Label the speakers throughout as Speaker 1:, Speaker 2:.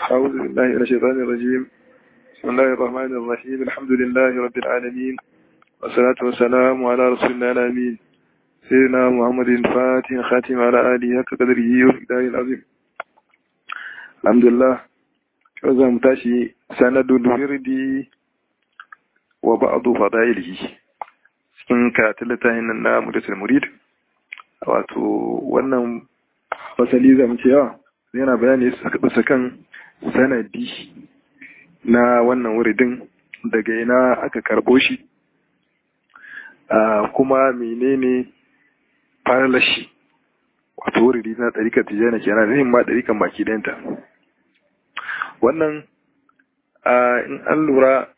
Speaker 1: أعوذ بالله من الشيطان الرجيم بسم الله الرحمن الرحيم الحمد لله رب العالمين والصلاة والسلام على رسول الله الأمين سيدنا محمد الفاتح خاتم على آله حق قدره ومقداره العظيم الحمد لله كذا متاشي سند الورد وبعض فضائله cikin karatun littafin nan na mudatul murid wato wannan fasali zamu ce yawa yana bayani bisa kan sanadi na wannan wuridin daga ina aka karbo shi kuma menene farlashi wato wuridi na ɗarikar tijjana kenan zai ma ɗarikan baki ɗayanta wannan in an lura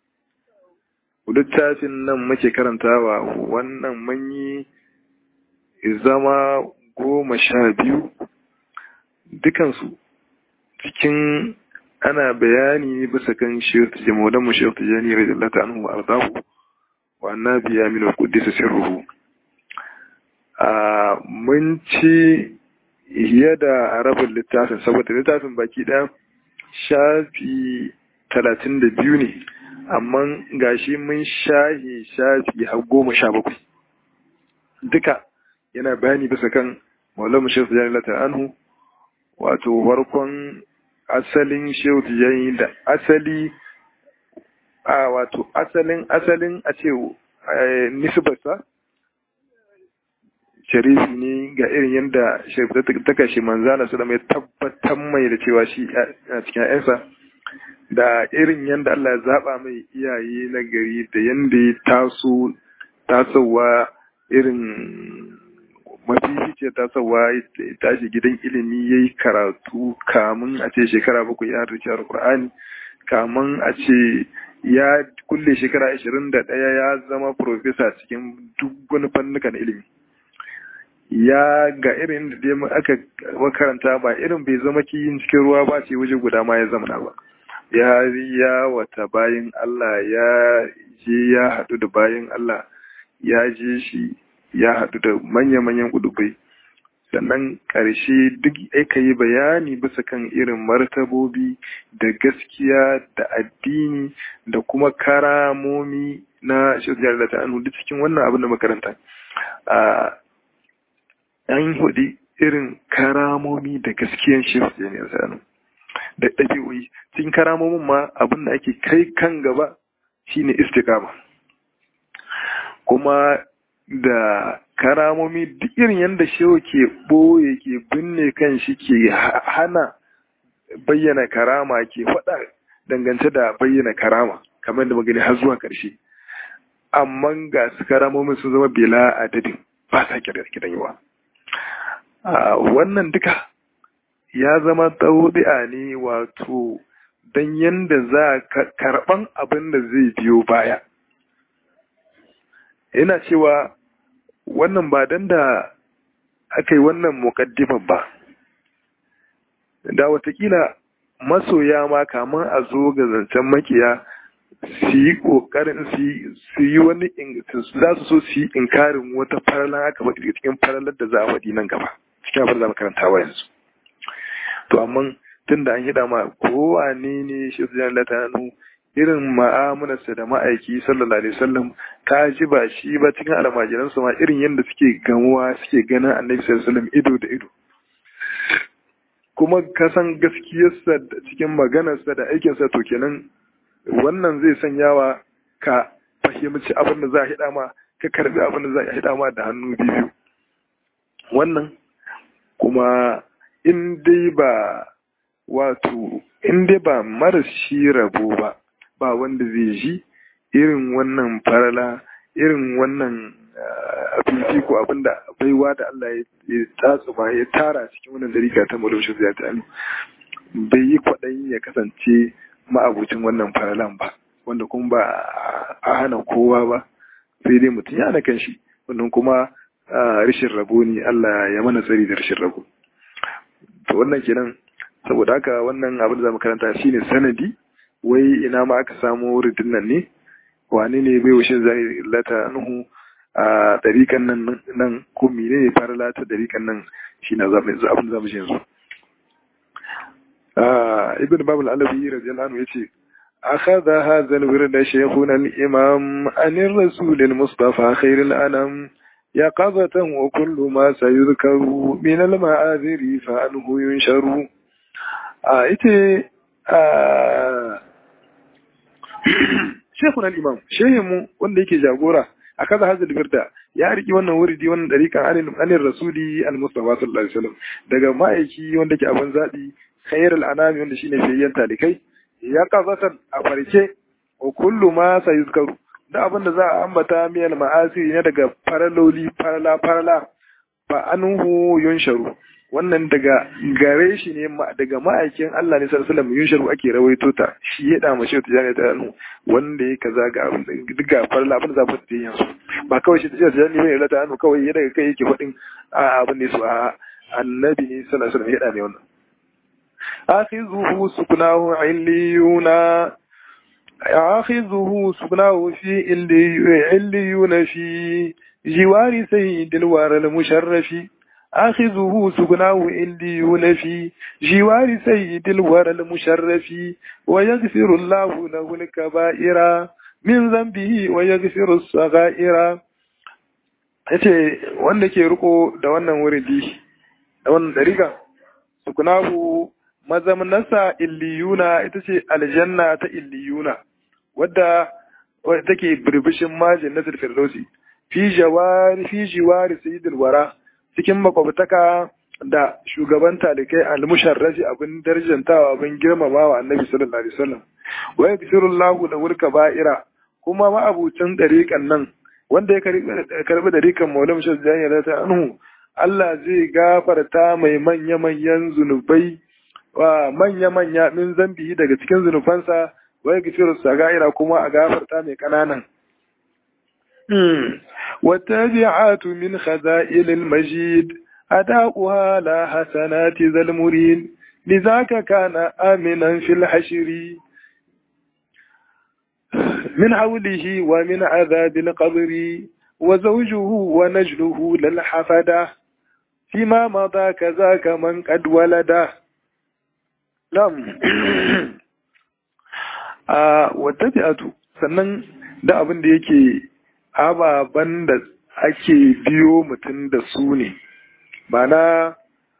Speaker 1: littafin nan muke karantawa wannan manyi zama goma sha biyu dukansu cikin ana bayani bisa kan shirta jama'udan mu shirta jani radiyallahu anhu wa ardahu wa annabi ya min al-quddis sirruhu a mun ci yada arabin littafin saboda littafin baki ɗaya shafi talatin da biyu ne amma gashi mun shahi shafi har goma sha bakwai duka yana bayani bisa kan maulamu shirta jani radiyallahu anhu wato farkon asalin shehu tijani da asali a wato asalin asalin a ce nisbarsa sharifi ne ga irin yadda sharifi ta kashe manzana su da mai tabbatar mai da cewa shi a cikin ‘yansa da irin yadda Allah ya zaɓa mai iyaye na gari da yadda ya taso tasowa irin mafificiyar tasowa ya tashi gidan ilimi ya yi karatu kamun a ce shekara bakwai ya harci alkur'ani kamun a ce ya kulle shekara ashirin da ɗaya ya zama profesa cikin duk wani fannukan ilimi ya ga irin da dai aka makaranta ba irin bai zama kiyin cikin ruwa ba ce waje guda ma ya zamana ba ya ya wata bayan Allah ya je ya haɗu da bayan Allah ya je shi ya haɗu da manya-manyan kudubai sannan ƙarshe duk aka yi bayani bisa kan irin martabobi da gaskiya da addini da kuma karamomi na shirya da ta duk cikin wannan abin da makaranta an hudu irin karamomi da gaskiyan shirya ne a da ɗabi'o'i cikin karamomin ma abin da ake kai kan gaba shine istikama kuma da karamomi duk irin yadda shehu ke ɓoye ke binne kan shi ke hana bayyana karama ke faɗa dangance da bayyana karama kamar da magani har zuwa ƙarshe amma ga su karamomin sun zama bela adadin ba sa kidan yawa wannan duka ya zama taudi'a ne wato don yadda za ka karɓan abin da zai biyo baya ina cewa wannan ba dan da aka yi wannan muƙaddiman ba da watakila masoya ma kamar a zo ga zancen makiya su yi ƙoƙarin su yi wani za su so su yi inkarin wata faralan aka faɗi cikin faralar da za a faɗi nan gaba cikin abin da makarantawa yanzu to amma tun da an hida ma kowane ne shi su jan latanu irin ma'amularsa da ma'aiki sallallahu alaihi wasallam ka ji ba shi ba cikin almajiransu ma irin yadda suke gamuwa suke ganin annabi sallallahu alaihi wasallam ido da ido kuma ka san gaskiyarsa cikin maganarsa da aikinsa to kenan wannan zai sanyawa ka fahimci abin da za a hida ma ka karbi abin da za a hida ma da hannu biyu wannan kuma in dai ba wato in dai ba marashi rabo ba ba wanda zai ji irin wannan farala irin wannan abinci ko abinda baiwa da Allah ya tatsu ma ya tara cikin wannan dariƙa ta mulkin zai ta bai yi kwaɗayi ya kasance ma'abucin wannan faralan ba wanda kuma ba a hana kowa ba sai dai mutum ya hana kanshi wannan kuma rashin rabo ne Allah ya mana tsari da rashin rabo to wannan kenan saboda haka wannan abin da zamu karanta shine sanadi wai ina ma aka samu wuridin nan ne wane ne bai washin zai lata nuhu a dariƙan nan nan ko mene ne fara lata dariƙan nan shi na abin da zamu shi yanzu ibn babul alawi radiyallahu anhu yace أخذ هذا الورد شيخنا الإمام عن الرسول المصطفى خير الأنام يقظة وكل ما سيذكر من المعاذر فأنه ينشر آيته شيخنا الإمام شيخmu wanda yake jagora a kaza hazal birda ya riki wannan wuridi wannan dariƙan anin anin rasuli al-mustafa sallallahu alaihi wasallam daga ma'aiki wanda ke abin zabi khairul anami wanda shine fiyayyen talikai ya kazatan a farke wa kullu ma sayuzkaru da abin da za a ambata miyal ma'asi ne daga faraloli farala farala fa anhu yunsharu wannan daga gare shi ne daga ma'aikin Allah ne sallallahu alaihi wasallam yunsharu ake rawaito ta shi ya da mashi ta jami'a ta anhu wanda ya kaza ga abin duk ga farala abin da za ku yi yanzu ba kawai shi ta jami'a mai rata anhu kawai ya daga kai yake faɗin a abin ne su a annabi ne sallallahu alaihi wasallam ya da ne wannan آخذه سكناه عليون آخذه سكناه في عليون في جوار سيد الوار المشرف آخذه سكناه عليون في جوار سيد الوار المشرف ويغفر الله له الكبائر من ذنبه ويغفر الصغائر yace wanda ke riko da wannan wuridi da wannan dariƙa sukunahu mazamanarsa illiyuna ita ce aljanna ta illiyuna wadda take birbishin majin na firdausi fi jawari fi jiwari sayyidul wara cikin makwabtaka da shugaban talikai al-musharrafi abin darjantawa abin girmamawa annabi sallallahu alaihi wasallam wa yaghfirullahu da wurka ba'ira kuma ma'abucin dariƙan nan wanda ya karbi dariƙan maulana shajjani ta anhu Allah zai gafarta mai manya-manyan zunubai wa manya-manya min zambi daga cikin zunubansa wai gafiru sagaira kuma a gafarta mai kananan. Wata bi'atu min khaza'ilil majid ada'uha la hasanati zal murid lizaka kana aminan fil hashri min hawlihi wa min adhabil qabri wa zawjuhu wa najluhu lil hafada فيما مضى كذاك من قد ولده Lam, a wata fi'atu sannan da abin da yake ababen da ake biyo mutum da su ne, ba na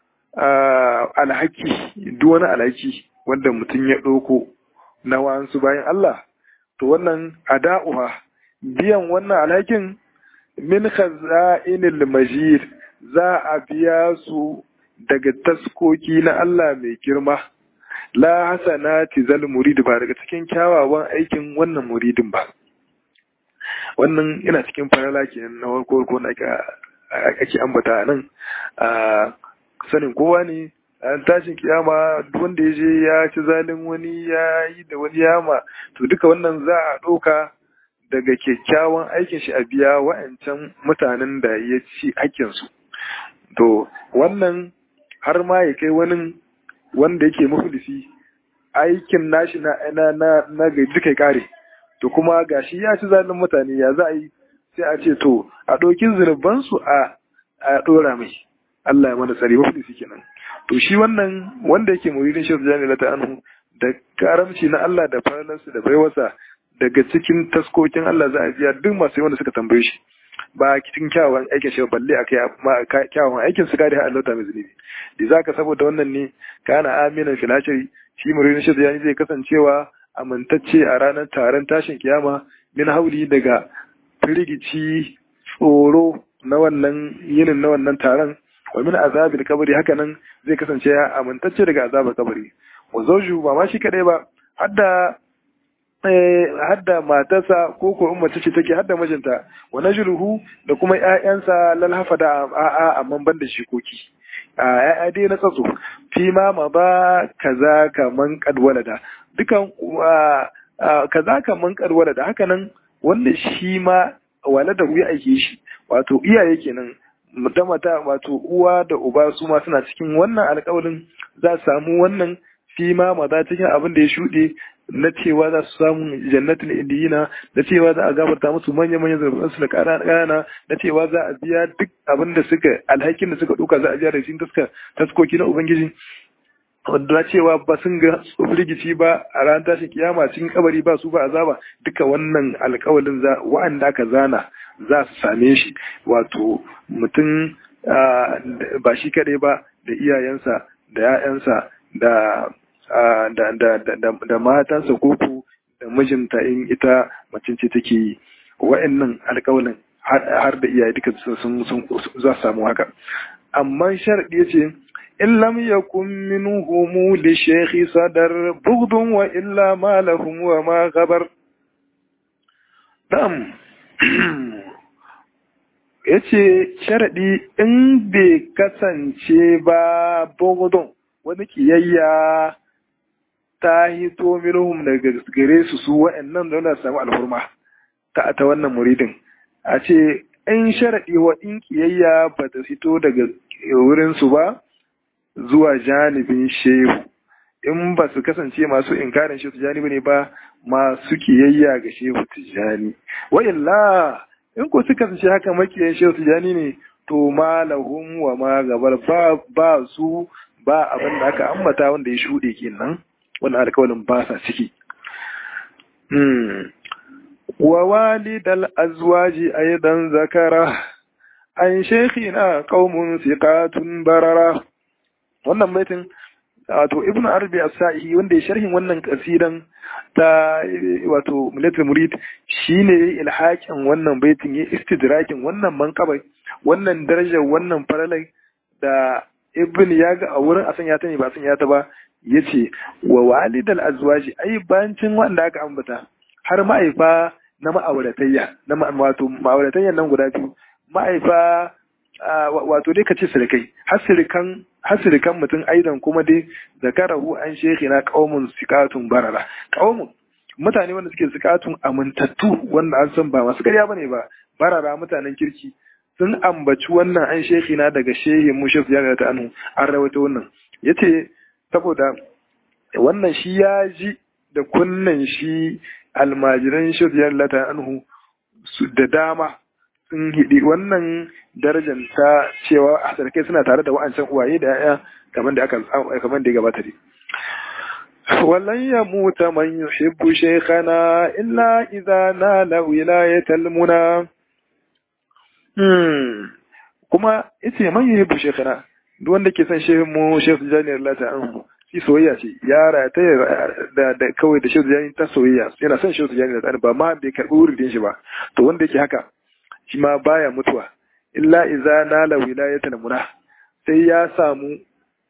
Speaker 1: alhaki, duk wani alhaki wanda mutum ya ɗauko na wansu bayan Allah, to wannan ada'uha biyan wannan alhakin min khaza'inil majid za a biya su daga taskoki na Allah mai girma. la hasanati zal murid ba daga cikin kyawawan aikin wannan muridin ba wannan yana cikin farala kenan na farko ko na ake ambata nan a sanin kowa ne an tashin kiyama duk wanda ya je ya ci zalin wani ya yi da wani yama to duka wannan za a ɗauka daga kyakkyawan aikin shi a biya wa'ancan mutanen da ya ci hakkinsu to wannan har ma ya kai wani wanda yake mafulisi aikin nashi na na na na duka kare to kuma gashi ya ci zalin mutane ya za a yi sai a ce to a ɗauki zunuban su a a ɗora mai Allah ya mana tsari mafulisi kenan to shi wannan wanda yake muridin shi da ta anhu da karamci na Allah da falalarsa da baiwarsa daga cikin taskokin Allah za a biya duk masu wanda suka tambaye shi ba cikin kyawawan aikin shi balle a kai kyawawan aikin su kare Allah ta mai zunubi da zaka saboda wannan ne kana aminan filashiri shi muridin shi yani zai kasancewa amintacce a ranar taron tashin kiyama min hauli daga firgici tsoro na wannan yinin na wannan taron wa min azabil kabari haka nan zai kasance ya amintacce daga azabar kabari wa zawju ba ma shi kadai ba hadda hadda matarsa ko ko in mace ce take hadda mijinta wa najluhu da kuma ƴaƴansa lal hafada a amma ban da shikoki a ƴaƴa dai na tsatso fi ma ma ba kaza kaman kad walada dukan kaza kaman kad walada haka nan wanda shi ma walada ya aike shi wato iyaye kenan da mata wato uwa da uba su ma suna cikin wannan alƙawarin za su samu wannan fi ma maza cikin abin da ya shuɗe na cewa za su samu jannatin indiyina na cewa za a gafarta musu manya manyan zarafin su da ƙanana na cewa za a biya duk abin da suka alhakin da suka ɗauka za a biya da cikin taska taskoki na ubangiji wadda cewa ba sun ga firgici ba a ran tashin kiyama cikin kabari ba su ba azaba duka wannan alkawalin za wa'anda aka zana za su same shi wato mutum ba shi kaɗai ba da iyayensa da 'ya'yansa da da matansa koko da mijinta in ita macin ce take yi wa'annan alkawalin har da iyaye duka sun za su samu haka amma sharadi yace in lam yakun minhum li shaykhi sadar bughdun wa illa ma lahum wa ma ghabar dam yace sharadi in bai kasance ba bughdun wani kiyayya ta hito minhum daga gare su su wa'annan da wanda samu alhurma ta ta wannan muridin a ce in sharaɗi wa in kiyayya ba ta fito daga wurinsu ba zuwa janibin shehu in ba su kasance masu inkarin shehu tijjani ba ne ba masu kiyayya ga shehu tijjani wa illa in ko suka kasance haka makiyan shehu tijjani ne to ma lahum wa ma gabar ba ba su ba abin da aka ambata wanda ya shuɗe kenan wannan alƙawarin ba sa ciki ووالد الأزواج أيضا ذكره عن شيخنا قوم ثقات بررة wannan baitin wato ibn arabi as-sa'i wanda ya sharhin wannan kasidan ta wato mulatul murid shine ilhakin wannan baitin ya istidrakin wannan manqabai wannan darajar wannan faralai da ibn ya ga a wurin a sanya ta ne ba sanya ta ba yace wa walidal azwaji ai bancin wanda aka ambata har ma'aifa na ma'auratayya na wato ma'auratayyan nan guda biyu ma'aifa wato dai ka ce sirikai hasirikan hasirikan mutum aidan kuma dai zakarahu an shekhi na qaumun sikatun barara qaumun mutane wanda suke sikatun amintattu wanda an san ba masu ƙarya bane ba barara mutanen kirki sun ambaci wannan an shekhi na daga shehin mushaf ya ta anu an rawaito wannan yace saboda wannan shi ya ji da kunnan shi almajiran shirya lata anhu da dama sun hidi wannan darajar ta cewa a sarkai suna tare da wa'ancan uwaye da ya'ya kamar da aka kamar da ya gabata dai walan ya muta man yuhibbu shaykhana illa idza nala wilayatal muna hmm kuma yace man yuhibbu shaykhana duk wanda ke son shehin mu shekh janiyar lata anhu shi soyayya ce yara ta da da kawai da shehu jani ta soyayya yana son shehu jani da tsani ba ma bai karbi wurin shi ba to wanda yake haka shi ma baya mutuwa illa iza nala wilayatan muna sai ya samu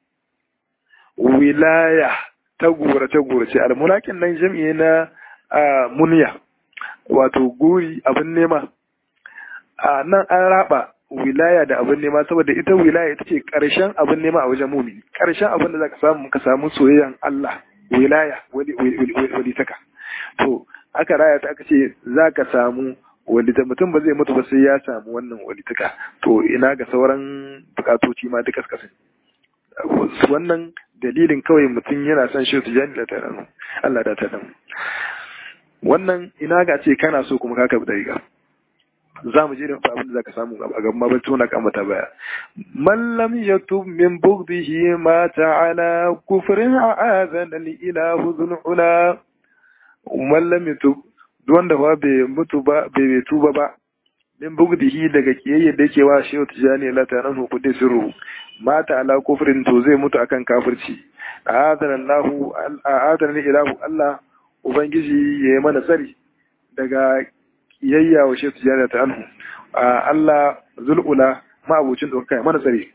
Speaker 1: wilaya ta gurace gurace almunakin nan jam'i na munya wato guri abin nema a nan an raba wilaya da abin nema saboda ita wilaya ita ce ƙarshen abin nema a wajen mumini ƙarshen abin da zaka samu ka samu soyayyan Allah wilaya wali taka to aka raya ta aka ce zaka samu walita mutum ba zai mutu ba sai ya samu wannan walitaka to ina ga sauran bukatoci ma duka suka wannan dalilin kawai mutum yana son shi su jani da taran Allah da taran wannan ina ga ce kana so kuma ka kabi dariga za mu je da abin da zaka samu a gaban ma tuna kan mata baya man lam yatub min bughdihi ma ta'ala kufrin a'azan al ilahu dhul ula man lam yatub wanda ba bai mutu ba bai tuba ba min bughdihi daga kiyayya da yake wa shehu tijani la ta nan kudi sirru ma ta'ala kufrin to zai mutu akan kafirci a'azan Allahu a'azan al ilahu Allah ubangiji ya yi mana tsari daga kiyayya wa shi tijara ta anhu Allah zul'ula ma'abucin da kai mana tsare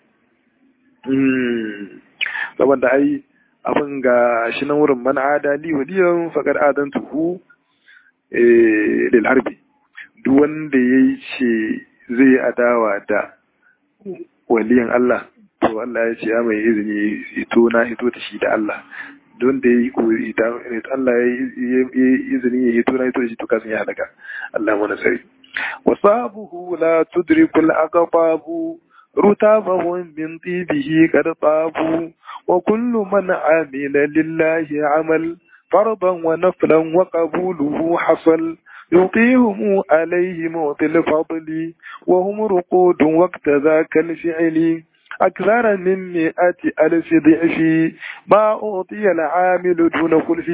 Speaker 1: saboda ai abin ga shi nan wurin man adali waliyan faqad adantuhu lil harbi duk wanda yayi ce zai adawa da waliyan Allah to Allah ya ce ya mai izini ito na ito da shi da Allah don da ya yi kuri Allah ya yi izini ya hito na hito da shi to kasan ya halaka Allah mana sari wasabuhu la tudrikul aqababu rutabahu min tibihi qad tabu wa kullu man amila lillahi amal fardan wa naflan wa qabuluhu hasal يقيهم عليه موت الفضل وهم رقود وقت ذاك الفعل أكثر من مئة ألف ضعف ما أعطي العامل دون خلف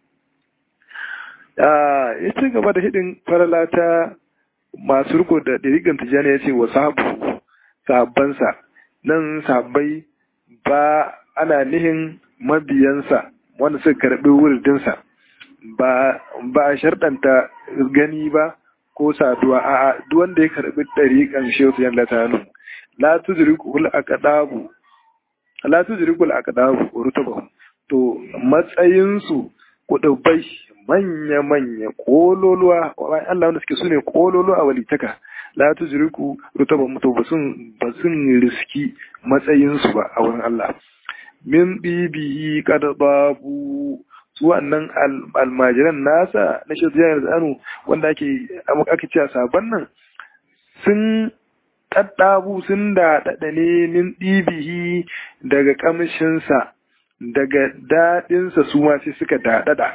Speaker 1: ya ci gaba da hidin farala ta masu riko da ɗirigan tijjani ya ce wa sahabu sahabbansa nan sahabbai ba ana nihin mabiyansa wanda suka karɓi wuridinsa ba ba a sharɗanta gani ba ko saduwa a duk wanda ya karɓi ɗariƙan shehu yan latanu la tudrikul aqdabu la tudrikul aqdabu rutabahu to matsayinsu kudubai manya manya kololuwa bayan Allah wanda suke sune kololuwa a walitaka la tudriku rutabahu to basun basun riski matsayinsu ba a wurin Allah min bibihi qad babu su wannan almajiran nasa na shirya zanu wanda ake ake cewa sabon nan sun ɗaɗɗabu sun da ɗaɗane min ɗibihi daga ƙamshinsa daga daɗinsa su ma sai suka daɗaɗa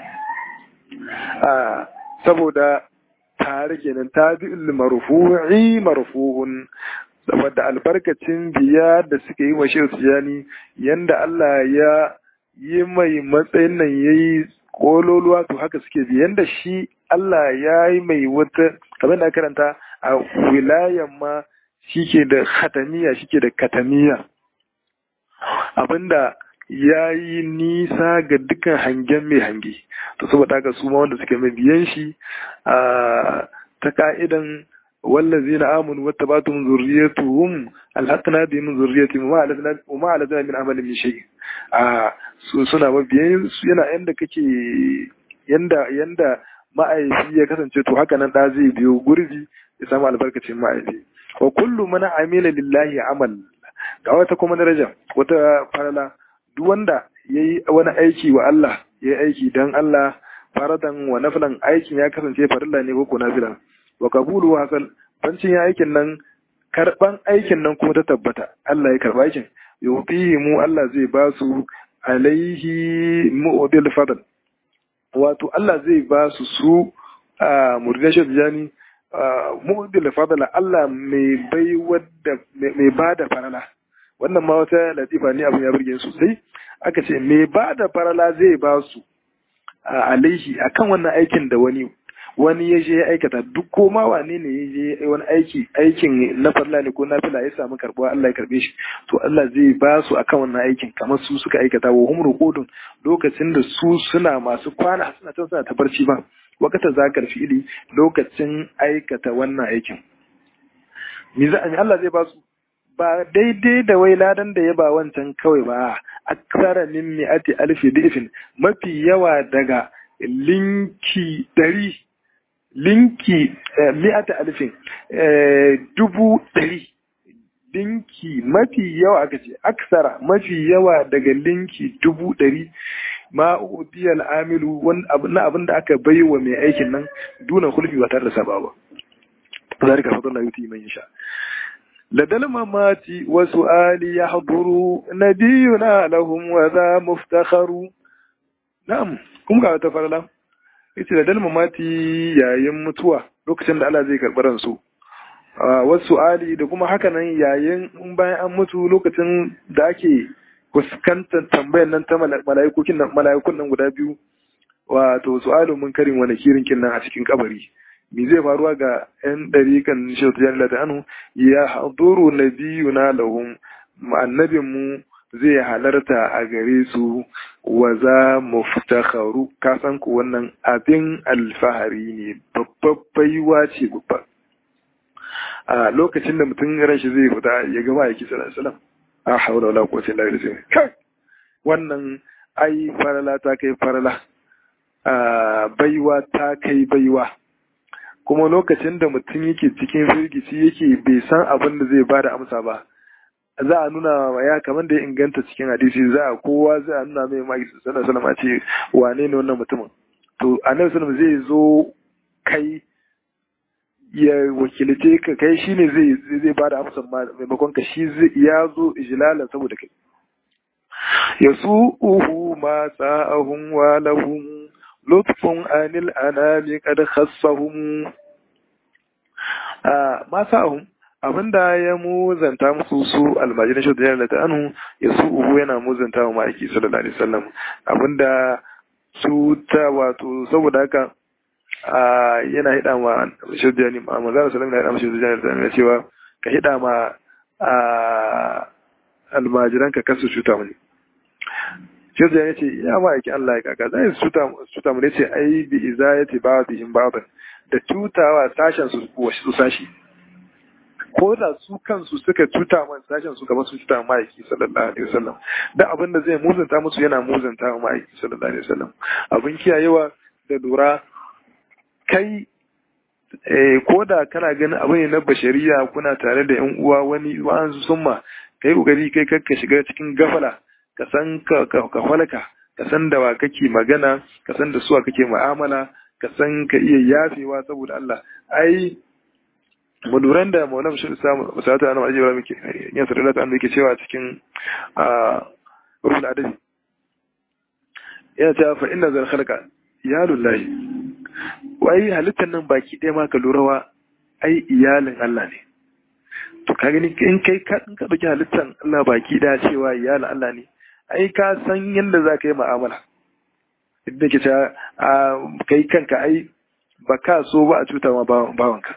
Speaker 1: saboda tare kenan ta bi marfu'i marfu'un saboda albarkacin biya da suka yi wa shehu tijani yanda Allah ya yi mai matsayin nan ya yi kololuwa to haka suke bi yanda shi Allah ya yi mai wata kamar da karanta a wilayan ma shi ke da khatamiya shi ke da katamiya abinda ya yi nisa ga dukkan hangen mai hange to saboda haka su ma wanda suke mai biyan shi ta ka'idan والذين آمنوا واتبعتهم ذريتهم ألحقنا بهم ذريتهم وما ألتنا من عمل من شيء suna mabiyan su yana yanda kake yanda yanda ma'aifi ya kasance to haka nan da zai biyo gurbi ya samu albarkacin ma'aifi wa kullu man amila lillahi amal ga wata kuma daraja wata farala duk wanda yayi wani aiki wa Allah yayi aiki dan Allah faradan wa nafilan aikin ya kasance farilla ne ko ko nafila wa kabulu hasal bancin ya aikin nan karban aikin nan kuma ta tabbata Allah ya karba aikin yufihi mu Allah zai ba su alaihi mu'dil fadl wato Allah zai ba su su a murdashid jani mu'dil fadl Allah mai bai wadda mai bada farala wannan ma wata latifa ne abin ya burge sosai aka ce mai bada farala zai ba su alaihi akan wannan aikin da wani wani ya je ya aikata duk ko ma wane ne ya je wani aiki aikin na farla ne ko na fila ya samu karbuwa Allah ya karbe shi to Allah zai ba su akan wannan aikin kamar su suka aikata wa hum ruqudun lokacin da su suna masu kwana suna can suna ta barci ba wakata zakar fi'ili lokacin aikata wannan aikin me za a Allah zai ba su ba daidai da wai ladan da ya ba wancan kawai ba aksara min mi'ati alfi difin mafi yawa daga linki ɗari linki mi'ata alfin dubu ɗari linki mafi yawa aka ce aksara mafi yawa daga linki dubu ɗari ma udiyal amilu na abin da aka bai wa mai aikin nan duna hulfi ba tare da saba ba zalika fadlan yuti man yasha ladal mamati wa su'ali yahduru nabiyuna lahum wa za muftakharu na'am kuma ga wata farala yace da dalma mati yayin mutuwa lokacin da Allah zai karɓi ransu wasu ali da kuma haka nan yayin in bayan an mutu lokacin da ake fuskantar tambayar nan ta mala'ikukin nan mala'ikun nan guda biyu wato su'alu mun karin wani kirin nan a cikin kabari me zai faruwa ga yan dariƙan shautu jan da anu ya haduru nabiyuna lahum annabin mu zai halarta a gare su wa za mu fitakharu ka san ku wannan abin alfahari ne babbar baiwa ce babba a lokacin da mutum ran shi zai fita ya gama ya kisa sallam a haula wala quwwata illa billah kai wannan ai farala ta kai farala a baiwa ta kai baiwa kuma lokacin da mutum yake cikin firgici yake bai san abin da zai bada amsa ba za a nuna wa ya kamar da ya inganta cikin hadisi za a kowa za a nuna mai maki sallallahu alaihi wasallam ce wane ne wannan mutumin to annabi sallallahu zai zo kai ya wakilce ka kai shine zai zai bada amsa maimakon ka shi ya zo ijlala saboda kai yasu'uhu ma sa'ahum wa lahum lutfun anil anami qad khassahum ma sa'ahum abinda ya muzanta musu su almajirin shi da ta anu ya su uhu yana muzanta wa ma'aiki sallallahu alaihi wasallam abinda su ta wato saboda haka yana hida ma shirjani ma manzara sallallahu alaihi wasallam shirjani da yana cewa ka hida ma almajiran ka kasu cuta mani shirjani ya ce ya ma'aikin Allah ya kaka zai su cuta mu ne ce ai bi izayati ba'dihim ba'dan da cutawa sashen su su sashi ko da su kansu suka cuta man sashen su kamar su cuta ma'aiki sallallahu alaihi wasallam da abin da zai muzanta musu yana muzanta wa ma'aiki sallallahu alaihi wasallam abin kiyayewa da lura kai ko da kana ganin abu ne na bashariya kuna tare da yan uwa wani wa'ansu summa kai kokari kai kakka shiga cikin gafala ka san ka ka falaka ka san da wa kake magana ka san da suwa kake mu'amala ka san ka iya yafewa saboda Allah ai maduran da maulam shi samu masarata na ma'aji ba muke yin sarara ta yake cewa cikin rufin adabi yana cewa fa inna zal khalqa ya lullahi wai halittar nan baki ɗaya ma ka lura wa ai iyalin Allah ne to ka gani in kai ka in ka dauki halittar Allah baki ɗaya cewa iyalin Allah ne ai ka san yadda za ka yi mu'amala idan ke cewa kai kanka ai ba ka so ba a cuta ma bawanka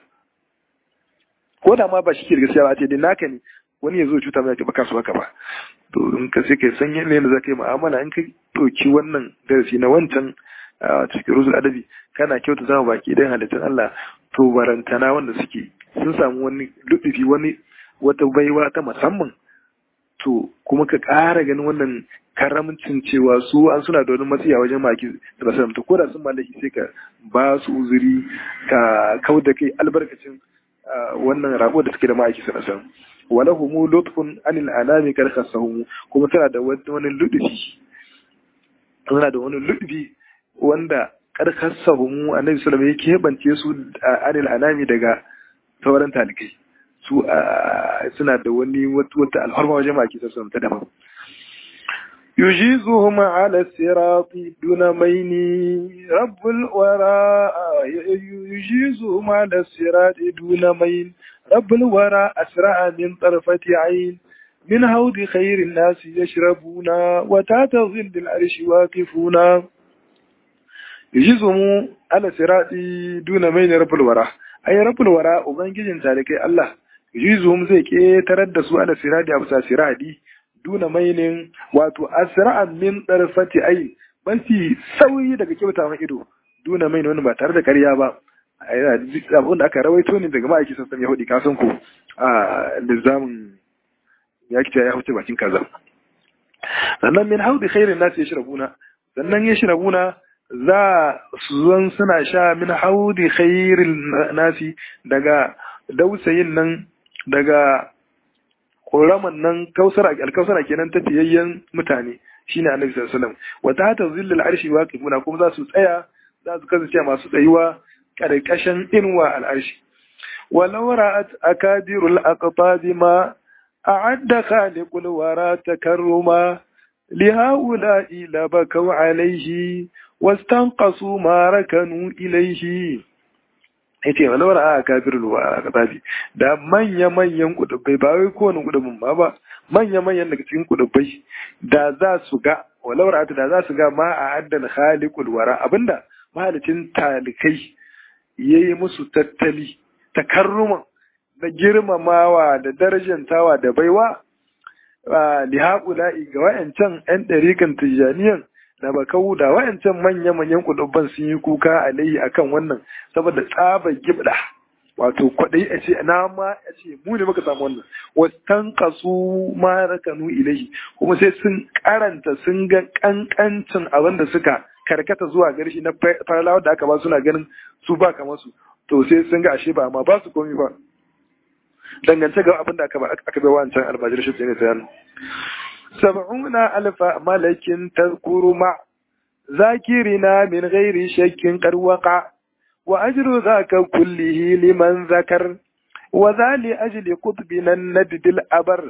Speaker 1: ko da ma ba shi ke da gaskiya ba ce dai naka ne wani ya zo cuta mai ba ka so haka ba to in ka sai kai san yadda za ka yi mu'amala in ka ɗauki wannan darasi na wancan cikin rusul adabi kana kyauta zama baki idan halittun Allah to barantana wanda suke sun samu wani luɗufi wani wata baiwa ta musamman to kuma ka ƙara ganin wannan karamcin cewa su an suna da wani matsayi a wajen maki da basu to ko da sun mallaki sai ka ba su uzuri ka kau da kai albarkacin wannan rabo da suke da ma'aiki sana san wala humu lutfun anil anami kar khasahum kuma tana da wani ludufi tana da wani ludufi wanda kar khasahum annabi sallallahu alaihi wasallam ya keɓance su anil anami daga sauran talikai su suna da wani wata alharma wajen maki sassan ta daban يجيزهم على الصراط دون مين رب الوراء يجيزهم على الصراط دون مين رب الوراء أسرع من طرفة عين من هود خير الناس يشربون وتحت ظل العرش واقفون يجيزهم على الصراط دون مين رب الوراء أي رب الوراء وبنجي ذلك الله يجيزهم زي كي تردد على الصراط أبسا صراطي duna mainin wato asra'an min darfati ai mafi sauyi daga kyauta mai ido duna main wani ba tare da karya ba abin da aka rawaito ne daga ma'aiki sassan yahudi kasan ku a lizamin ya kice ya huce bakin kaza sannan min haudi khairin nasu ya shirabuna sannan ya shirabuna za su zan suna sha min haudi khairin nasi daga dausayin nan daga ƙoraman nan kausara alkausara kenan ta fiyayyen mutane shine annabi sallallahu alaihi wasallam wa ta ta zillal arshi waqifuna kuma za su tsaya za su kasance masu tsayuwa karkashin inwa al'arshi walau ra'at akadirul aqtab ma a'adda khaliqul wara takarruma lihaula'i labakau alaihi wastanqasu ma rakanu ilaihi yace wala wala a kafirul wa katabi da manya manyan kudubbai ba wai kowane kudubin ba ba manya manyan daga cikin kudubbai da za su ga wala wala da za su ga ma a addal khaliqul wara abinda mahalicin talikai yayi musu tattali takarruma da girmamawa da darajantawa da baiwa li haƙula'i ga wayancan 'yan ɗarikan tijjaniyan da ba kawo da wayancan manya-manyan kudubban sun yi kuka alaihi akan wannan saboda tsabar gibda wato kwaɗayi a ce na ma a ce mu ne muka samu wannan wastan kasu ma rakanu ilaihi kuma sai sun karanta sun ga kankancin abin da suka karkata zuwa garshi na farlawa da aka ba suna ganin su ba kamar su to sai sun ga ashe ba amma ba su komi ba dangance ga abin da aka aka bai wancan almajir shi ne sayan sab'una alfa malakin tazkuru ma zakirina min ghairi shakkin qad waqa wa ajru dhaka kullihi liman zakar wa zali ajli qutbina nadbil abar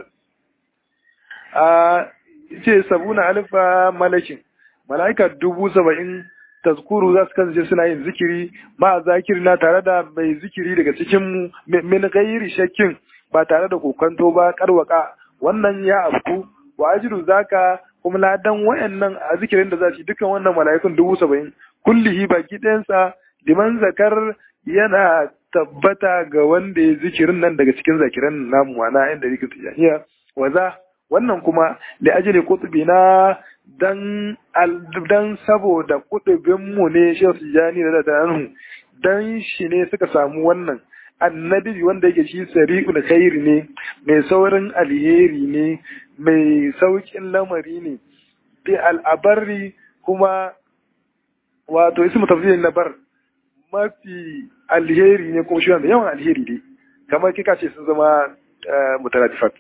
Speaker 1: a ce sab'una alfa malakin malaika dubu saba'in tazkuru za su kasance suna yin zikiri ma zakirina tare da mai zikiri daga cikin mu min ghairi shakkin ba tare da kokanto ba karwaka wannan ya afku wa ajru zaka kuma ladan wayannan a zikirin da za su dukkan wannan mala'ikun dubu saba'in kullihi baki ɗayansa liman zakar yana tabbata ga wanda ya zikirin nan daga cikin zakiran namu wana inda rika tijaniya waza wannan kuma da ajili kutubi na dan dan saboda kutubin mu ne shehu tijani da da dan shi ne suka samu wannan annabi wanda yake shi sari'ul khairi ne mai saurin alheri ne mai saukin lamari ne bi al'abarri kuma wato ismu tafsirin labar mafi alheri ne kuma shi wanda yawan alheri ne kamar kika ce sun zama mutaratifat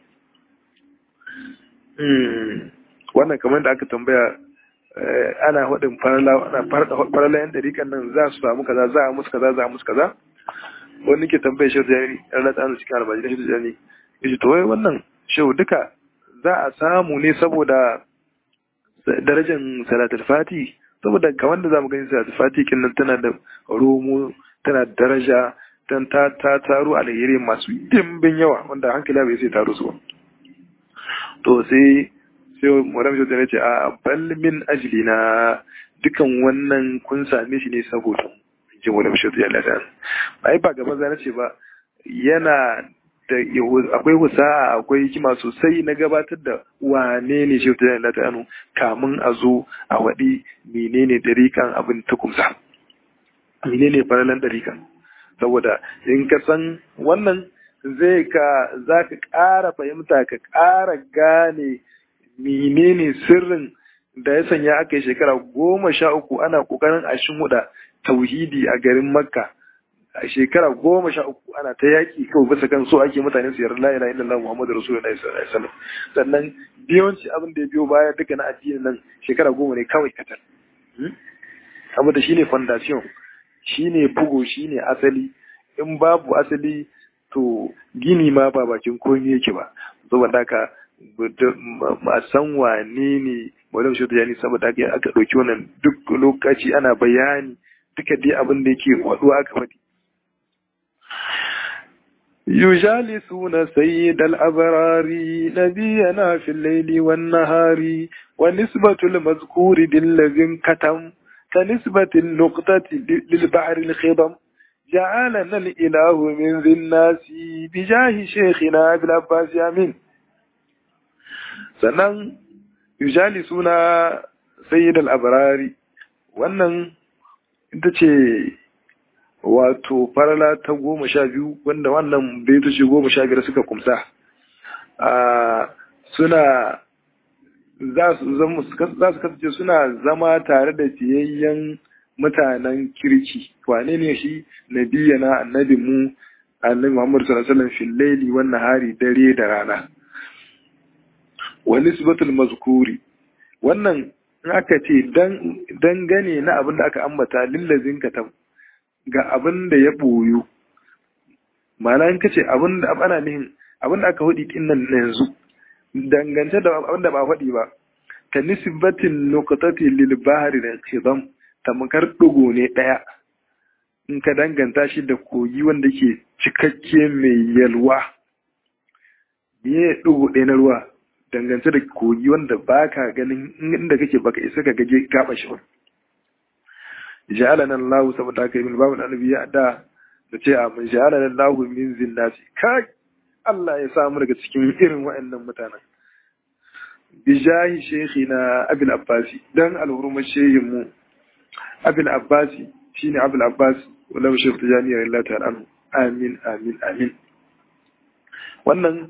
Speaker 1: wannan kamar da aka tambaya ana haɗin farala yan ɗariƙan nan za su samu kaza za a musu kaza za a musu kaza wani ke tambaya shehu da yari yan rata ana cikin albaji da shehu da yari ya ce to wai wannan shehu duka za a samu ne saboda darajar salatul fati saboda ga wanda za mu gani salatul fati kin nan tana da romo tana da daraja dan ta ta taro alheri masu dimbin yawa wanda hankali bai sai taro su to sai sai Muhammad Shehu ya ce a bal min ajlina dukan wannan kun same shi ne saboda jin wani Shehu ya lada ai ba gaban zan ce ba yana da akwai husa'a akwai hikima sosai na gabatar da wane ne Shehu ya lada anu kamun a zo a waɗi menene dariƙan abin ta kumsa menene faralan dariƙan saboda in ka san wannan zai ka za ka ƙara fahimta ka ƙara gane menene sirrin da ya sanya aka yi shekara goma sha uku ana ƙoƙarin a huda tauhidi a garin makka a shekara goma sha uku ana ta yaƙi kawai bisa kan so ake mutane su yarda la ilaha illallah muhammadu rasulullahi sallallahu alaihi wasallam sannan biyawanci abin da ya biyo baya duka na addinin nan shekara goma ne kawai katal abu da shine foundation shine bugo shine asali in babu asali to gini ma ba bakin komi yake ba saboda haka a san wane ne malam shi yani saboda haka aka ɗauki wannan duk lokaci ana bayani duka dai abin da yake waɗuwa aka faɗi يجالسون سيد الأبرار نبينا في الليل والنهار ونسبة المذكور بالذي كتم كنسبة النقطة للبحر الخضم جعلنا الإله من ذي الناس بجاه شيخنا أبي العباس آمين sannan yujali suna sayyid al-abrari wannan ita ce wato farala ta goma sha biyu wanda wannan baitoci goma sha biyar suka kumsa suna za su kasance suna zama tare da fiyayyen mutanen kirki wane ne shi nabiyana annabi mu annabi Muhammad sallallahu alaihi wasallam fil laili wan nahari dare da rana wa nisbatul mazkuri wannan in aka ce dan dangane na abin da aka ambata lillazin katam ga abin da ya boyu ma'ana in kace abin da ana nihin abin da aka hudi din nan yanzu dangance da abin da ba faɗi ba ka nisbatin nuqtati lil bahri da khidam tamkar ɗigo ne ɗaya in ka danganta shi da kogi wanda ke cikakke mai yalwa biye ɗigo ɗaya na ruwa dangance da kogi wanda ba ka ganin inda kake baka isa ka gaje gaba shi wani ja'alana Allah saboda haka min babu annabi ya da da ce a mun ja'alana Allah min zinnati kai Allah ya samu daga cikin irin waɗannan mutanen bijahi shaykhina Abil Abbasi dan alhurumar shehin mu abin abbasi shine abul abbas wala shekh tijani radiyallahu ta'ala anhu amin amin amin wannan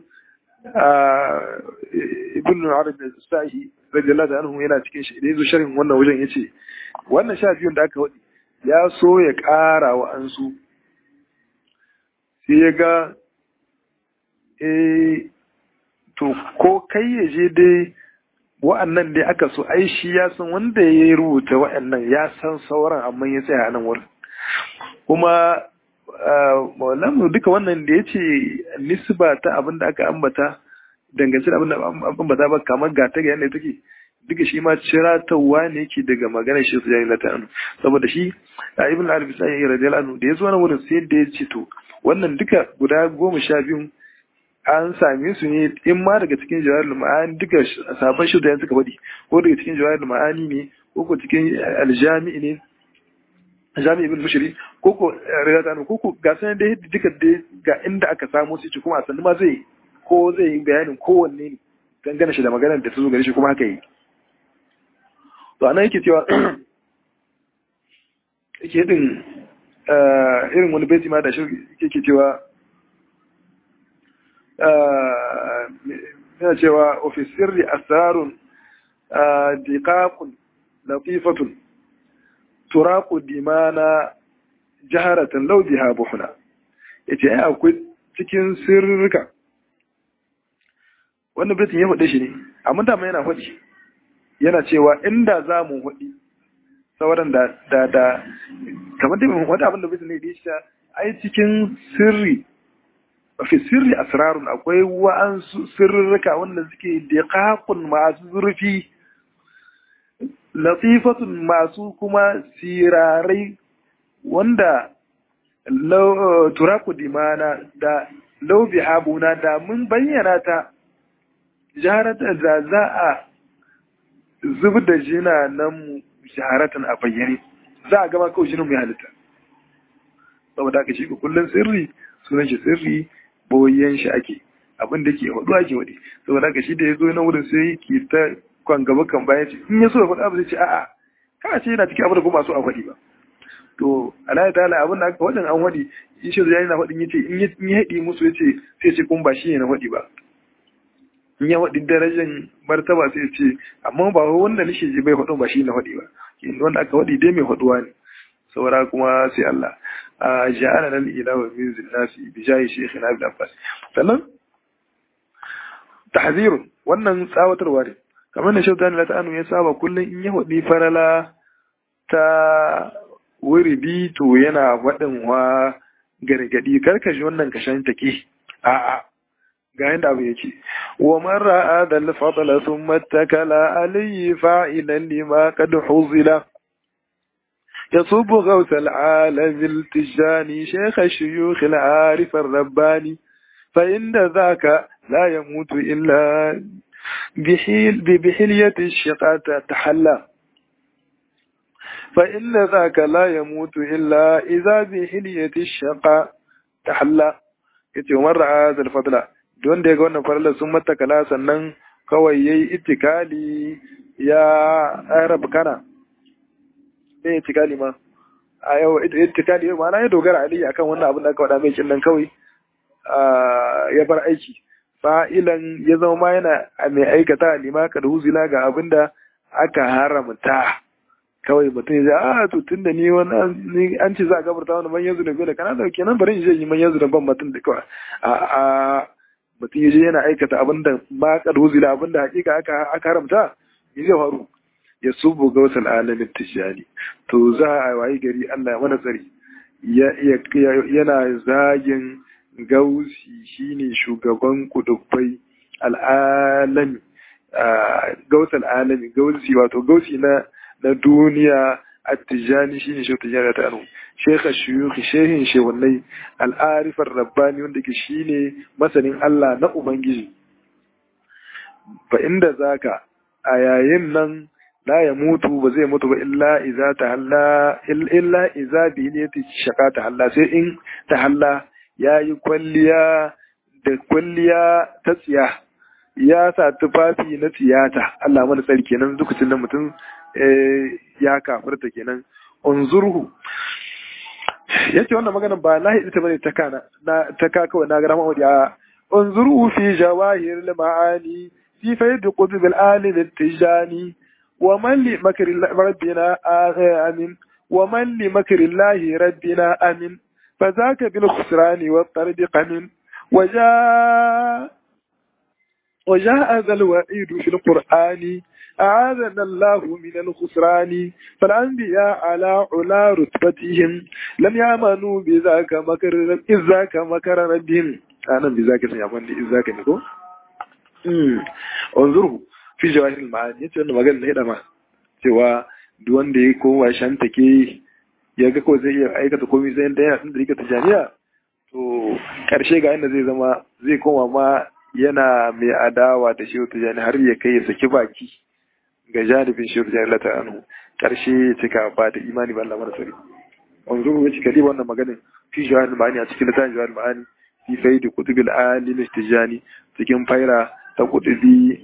Speaker 1: ibn arabi as-sahi radiyallahu ta'ala anhu yana cikin shi idan zo sharhin wannan wajen yace wannan sha biyun da aka wadi ya so ya ƙara wa ansu sai ya ga eh to ko kai ya je dai wa'annan dai aka so ai shi ya san wanda ya rubuta wa'annan ya san sauran amma ya tsaya a nan wurin kuma maulamu duka wannan da ya ce nisba ta abin da aka ambata dangance da abin da ambata ba kamar ga ta ga yadda take duka shi ma ciratawa ne yake daga maganar shi sujani na ta'anu saboda shi a ibn al-arabi sai ya radiyallahu anhu da ya zo na wurin sai da ya ce to wannan duka guda goma sha biyu an same su ne in ma daga cikin jawahir ma'ani duka sabon shi da suka faɗi ko daga cikin jawahir ma'ani ne ko ko cikin aljami'i ne jami'i ibn mushri ko ko riyata ko ko ga sanan dai duka dai ga inda aka samu su kuma a sannu ma zai ko zai yi bayanin kowanne ne dangane shi da maganar da ta zo gare shi kuma haka yi to anan yake cewa yake din irin wani baiti ma da shi yake cewa yana cewa ofisirri asarun diqaqun latifatun turaku dimana jaharatan law biha buhuna yace ai akwai cikin sirrika wannan baitin ya faɗe shi ne amma da yana faɗi yana cewa inda za mu faɗi sauran da da da kamar da wani abin da baitin ne da shi ai cikin sirri fi sirri asrarun akwai wa'ansu sirrika wanda suke diqaqun masu zurfi latifatun masu kuma sirarai wanda turaku dimana da laubi habuna da mun bayyana ta jaharata da za a zub da jina nan shaharatan a bayyane za a gama kawai jinin mai halitta saboda aka shi kullum sirri sunan shi sirri boyen shi ake abin da ke hudu ake wadi saboda haka shi da ya zo na wurin sai ke ta kwan gaba kan bayan ce in ya so ya faɗa abu zai ce a'a kana ce yana cikin abin da kuma so a faɗi ba to alayi ta abin da aka waɗin an waɗi in shi zai na faɗin yace in ya haɗi musu yace sai ce kun ba shi ne na faɗi ba in ya faɗi darajar martaba sai ce amma ba wanda nishe ji bai faɗin ba shi na faɗi ba wanda aka faɗi dai mai faɗuwa ne saura kuma sai Allah a ja'ala lal ilaha min zinnasi bi jahi shaykhina ibn abbas sannan tahzirun wannan tsawatarwa ne kamar da shautan la ta'anu ya saba kullum in ya hudi farala ta wuridi to yana faɗin wa gargadi karkashi wannan kashan take a'a ga yanda abu yake wa man ra'a dal fadla thumma takala alayhi fa'ilan lima qad huzila يصب غوث العالم التجاني شيخ الشيوخ العارف الرباني فإن ذاك لا يموت إلا بحيل بحلية الشقاء تحلى فإن ذاك لا يموت إلا إذا بحلية الشقاء تحلى yace umar ra'a zal fadla don da ya ga wannan farla sun matakala sannan kawai yayi ittikali ya arab kana ne ittikali ma a yau ittikali ma na ya dogara ali akan wannan abin da aka faɗa mai kin nan kawai ya bar aiki fa'ilan ya zama ma yana mai aikata lima ka da huzila ga abin da aka haramta kawai mutum ya a to tun da ni wani an ce za a gabarta wani manyan zunubi da kana da kenan bari in je yi manyan zunuban mutum da kawai a a mutum ya je yana aikata abin da ma ka da huzila abin da hakika aka haramta ya zai faru ya subu ga wasu alamin tijjani to za a wayi gari Allah mana tsari yana zagin gausi shine shugaban kudubbai al'alami gausi al'alami gausi wato gausi na na duniya attijani shine shi tijani ta anu shekha shuyukhi shehin shehunai al'arifar rabbani wanda ke shine masanin Allah na ubangiji fa inda zaka a yayin nan la ya mutu ba zai mutu ba illa iza ta halla illa iza bi ne ta shaka ta halla sai in ta halla ya yi kwalliya da kwalliya ta tsiya ya sa tufafi na tiyata Allah mana tsari kenan lokacin da mutum ya kafirta kenan unzurhu yace wannan magana ba na ita bane ta kana na ta ka kawai na ga rahama a unzurhu fi jawahir al-ma'ani fi fayd qutb al-alim al-tijani ومن لمكر ربنا آمن ومن لمكر الله ربنا آمن فذاك بالخسران والطرد قمن وجاء وجاء ذا الوعيد في القرآن أعاذنا الله من الخسران فالأنبياء على علا رتبتهم لم يأمنوا بذاك مكر إذ ذاك مكر ربهم أنا بذاك سيأمن إذ ذاك نقول انظروا fi jawahirul ma'ani yace wannan magana ne da ma cewa duk wanda ya kowa shanta ke ya ga ko zai iya aikata komai sai da yana da rika tijaniya to karshe ga inda zai zama zai koma ma yana mai adawa da shehu tijani har ya kai ya saki baki ga janibin shehu tijani lata anhu karshe ya cika ba da imani ba Allah mara sari wanzu mu cika dai wannan maganin fi jawahir ma'ani a cikin littafin jawahir ma'ani fi faidi kutubil alim tijani cikin faira ta kutubi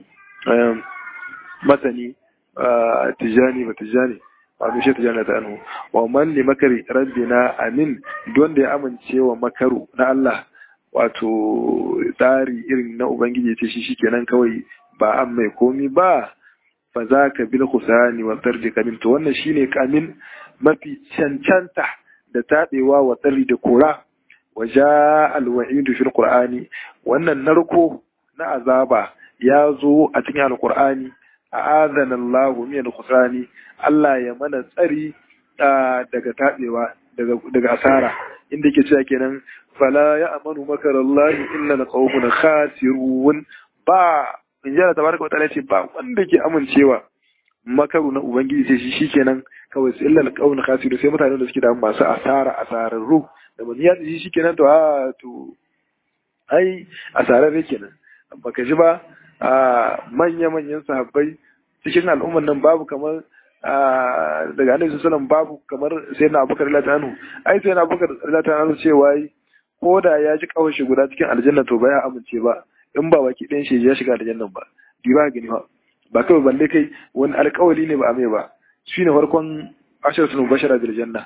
Speaker 1: masani tijani ba tijani wato shi tijani ta anhu wa man li makari rabbina amin don da ya amince wa makaru na Allah wato tsari irin na ubangiji ce shi shikenan kawai ba an mai komi ba fa za ka bil khusani wa tardi kamin to wannan shine kamin mafi cancanta da tabewa wa tsari da kora wa ja al wa'idu fil qur'ani wannan narko na azaba ya zo a cikin alqur'ani a'adana Allahu min al-khusrani Allah ya mana tsari daga tabewa daga daga asara inda yake cewa kenan fala ya amanu makarallahi illa alqawmun khasirun ba in jira tabaraka wa ta'ala ce ba wanda ke amincewa makaru na ubangiji sai shi shikenan kawai sai illa alqawmun khasirun sai mutanen da suke da masu asara asararru da mun ya shi shikenan to a to ai asararre kenan baka ji ba a manya-manyan sahabbai cikin al'ummar nan babu kamar daga annabi sallallahu babu kamar sai na abubakar radiyallahu anhu ai sai na abubakar radiyallahu anhu cewa ko da ya ji kawai shi guda cikin aljanna to ba ya amince ba in ba baki ɗayan shi ya shiga aljannan ba bi ba gani ba ba kawai balle kai wani alƙawari ne ba a mai ba shine farkon ashar sunu bashara bil janna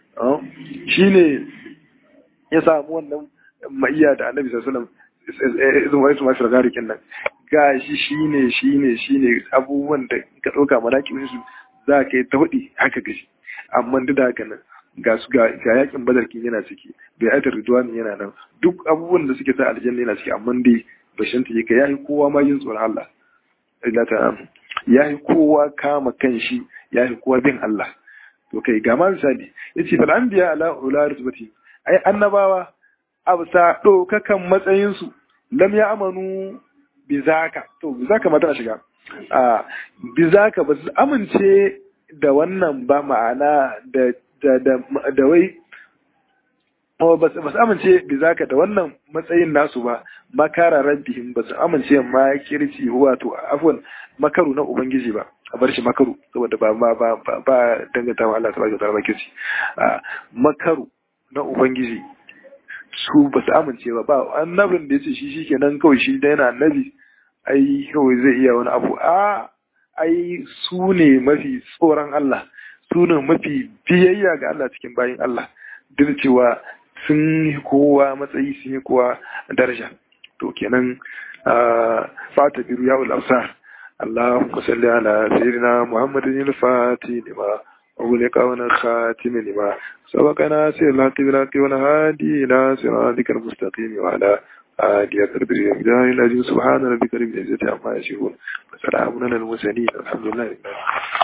Speaker 1: shine ya samu wannan maiya da annabi sallallahu alaihi wasallam izin masu ragarikin nan ga shi shine shine shine abubuwan da ka ɗauka manakin su za ka yi ta hudi haka gashi amma duk da haka nan ga su ga yakin badarkin yana ciki bai aitar ridwani yana nan duk abubuwan da suke sa aljanna yana ciki amma dai bashin ta ka yayi kowa ma yin tsoron Allah Allah ta yayi kowa kama kanshi yayi kowa bin Allah to kai ga ma misali yace fal anbiya ala ula rutbati ai annabawa absa ɗaukakan matsayinsu lam ya amanu bizaka to bizaka ma tana shiga a bizaka ba su amince da wannan ba ma'ana da da da, da wai ba su amince bizaka da wannan matsayin nasu ba makara rabbihim ba su amince ma kirci wato afwan makaru na ubangiji ba a bar shi makaru saboda ba ba ba ba danganta wa Allah tabaraka ta'ala kirci makaru na ubangiji su ba su amince ba ba annabin da ya ce shi shikenan kawai shi da yana annabi ai kawai zai iya wani abu a ai su ne mafi tsoron Allah su ne mafi biyayya ga Allah cikin bayin Allah duk cewa sun yi kowa matsayi sun yi kowa daraja to kenan fata biru ya ulafsar اللهم صل على سيدنا محمد الفاتح لما أغلق ونخاتم لما سبقنا سير الحق بالحق والهادي إلى صراطك المستقيم وعلى آله قدر الجاه العظيم سبحان ربك رب العزة عما يصفون وسلام على المرسلين الحمد لله